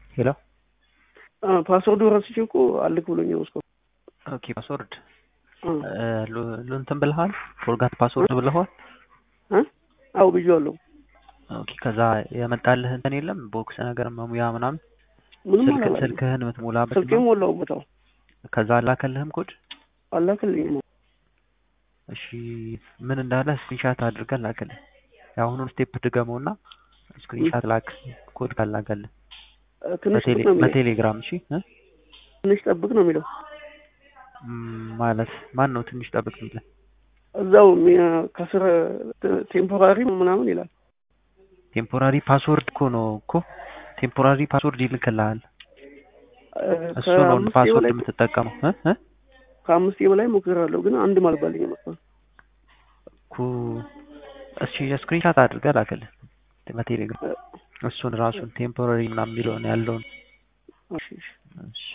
ሄሎ ፓስወርዱ ረስቼ እኮ አልክ ብሎኝ ነው እስካሁን። ኦኬ ፓስወርድ እንትን ብለሃል? ፎርጋት ፓስወርድ ብለዋል? አው ብዬዋለሁ። ኦኬ ከዛ የመጣልህ እንትን የለም ቦክስ ነገር መሙያ ምናምን ምንም ስልክ አላላኝም። ስልክህን የምትሞላበት ስልኬን ነው? ሞላሁበት። አዎ ከዛ አላከልህም ኮድ? አላክልኝም። እሺ ምን እንዳለ ስክሪንሻት አድርገን ላክልህ። የአሁኑን ስቴፕ ድገመውና ስክሪንሻት ላክ ኮድ ካላከልህ ትንሽ በቴሌ- ጠብቅ ነው የሚለው። በቴሌግራም እሺ እ? ትንሽ ጠብቅ ነው የሚለው። ም፣ ማለት ማን ነው ትንሽ ጠብቅ የሚልህ? እዛው ሚ- ከስር ቴምፖራሪ ምናምን ይላል። ቴምፖራሪ ፓስወርድ እኮ ነው እኮ ቴምፖራሪ ፓስወርድ ይልክልሃል። እሱ ነው ከአምስት ፓስወርድ በላይ የምትጠቀመው እ? እ? ከአምስት በላይ ሞክሬያለሁ፣ ግን አንድ አልባልኝ መስሏል። እኮ እሺ ስክሪንሻት አድርገህ ላክልህ በቴሌግራም እሱን ራሱን ቴምፖራሪ ምናምን የሚለውን ያለውን እሺ እሺ። እሺ